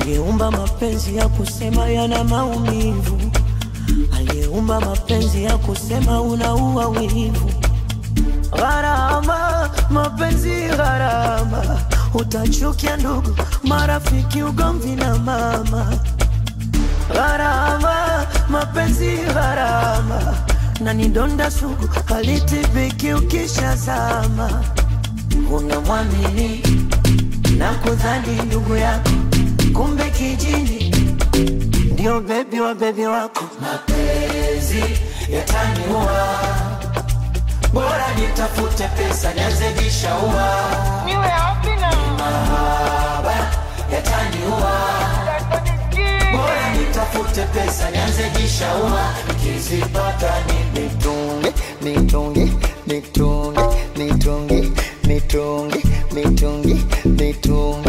aliyeumba mapenzi ya kusema yana maumivu, aliyeumba mapenzi ya kusema unaua wivu. Gharama, mapenzi gharama, utachukia ndugu, marafiki, ugomvi na mama. Gharama, mapenzi gharama, na ni donda sugu, halitibiki ukishazama. Unamwamini na kudhani ndugu yako, kumbe kijini ndio bebi wa bebi wako. Mapenzi yataniua, bora nitafute pesa nianze jishaua. Niwe wapi na Mahaba yataniua, bora nitafute pesa nianze jishaua. Nikizipata nimetunge nitunge nitunge nitunge nitunge nitunge nitunge